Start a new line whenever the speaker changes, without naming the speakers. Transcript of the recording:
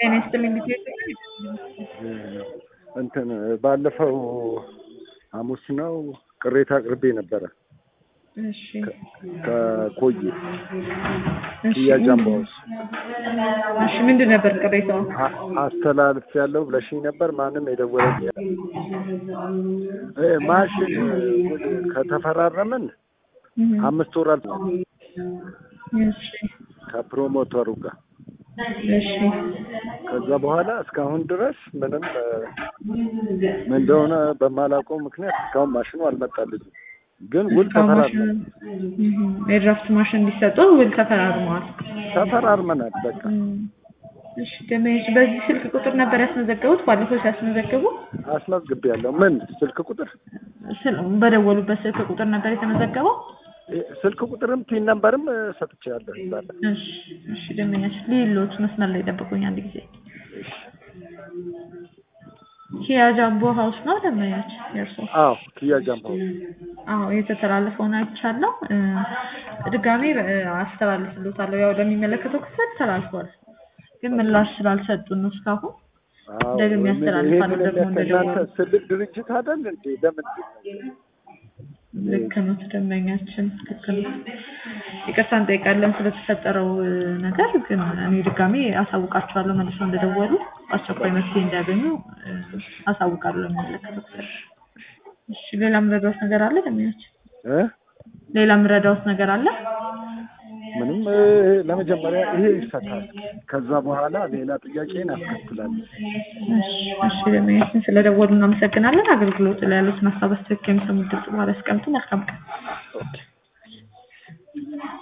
ጤና ይስጥልኝ ጊዜ
እንትን ባለፈው ሐሙስ ነው ቅሬታ አቅርቤ ነበረ
እሺ
ከኮዬ
እሺ
ኪያ ጃምቦ ሃውስ
እሺ ምንድን ነበር ቅሬታው?
አ- አስተላልፍ ያለው ብለሽኝ ነበር። ማንም የደወለኝ የለም። እ ማሽን ውል ከተፈራረምን
እህ፣
አምስት ወር አልፏል
እሺ
ከፕሮሞተሩ ጋር።
እሺ
ከዛ በኋላ እስካሁን ድረስ ምንም እ፣ ምን እንደሆነ በማላውቀው ምክንያት እስካሁን ማሽኑ አልመጣልኝም። ግን ውል
እስካሁን
ተፈራርመን
ማሽን እህ፣ የድራፍት ማሽን እንዲሰጡ ውል ተፈራርመዋል።
ተፈራርመናል። በቃ
እም፣ እሺ ደመወዝ በዚህ ስልክ ቁጥር ነበር ያስመዘገቡት? ባለፈው ሲያስመዘግቡ
አስመዝግቤያለሁ። ምን ስልክ ቁጥር
ስል- በደወሉበት ስልክ ቁጥር ነበር የተመዘገበው?
እ፣ ስልክ ቁጥርም ቲን ነምበርም እ፣ ሰጥቼያለሁ እዛ ላይ።
እሺ እሺ ደመኛች ሌሎች መስመር ላይ ጠብቁኝ አንድ ጊዜ ኪያ ጃምቦ ሀውስ ነው ደመኛች የእርሶ
አዎ ኪያ ጃምቦ
አዎ የተተላለፈውን አይቻለሁ እ፣ ድጋሜ እ፣ አስተላልፍሎታለሁ ያው ለሚመለከተው ክፍል ተላልፏል ግን ምላሽ ስላልሰጡን ነው እስካሁን
አዎ፣
ደግሜ
ምን-
ያስተላልፋለሁ
ይሄንን
ደግሞ
የሚያስተላልፍ
እንደደወሉ
ትልቅ ድርጅት አይደል እንዴ? ለምንድን ነው?
ልክ ነው ደንበኛችን ልክ ነው ይቅርታ እንጠይቃለን ስለተፈጠረው እ፣ ነገር ግን እኔ ድጋሜ አሳውቃቸዋለሁ መልሰው እንደደወሉ አስቸኳይ መፍትሄ እንዲያገኙ እ፣ አሳውቃለሁ ለሚመለከተው ክፍል እሺ ሌላ የምረዳዎት ነገር አለ ደንበኛችን
እ?
ሌላ የምረዳዎት ነገር አለ
ምንም እ፣ ለመጀመሪያ ይሄ ይፈታል። ከዛ በኋላ ሌላ ጥያቄን አስከትላለሁ።
እሺ እሺ ደንበኛችን ስለደወሉ እናመሰግናለን አገልግሎት ላይ ያሉትን ሀሳብ አስተያየት ከሚሰሙት ድምጽ በኋላ ያስቀምጡ መልካም ቀን
ኦኬ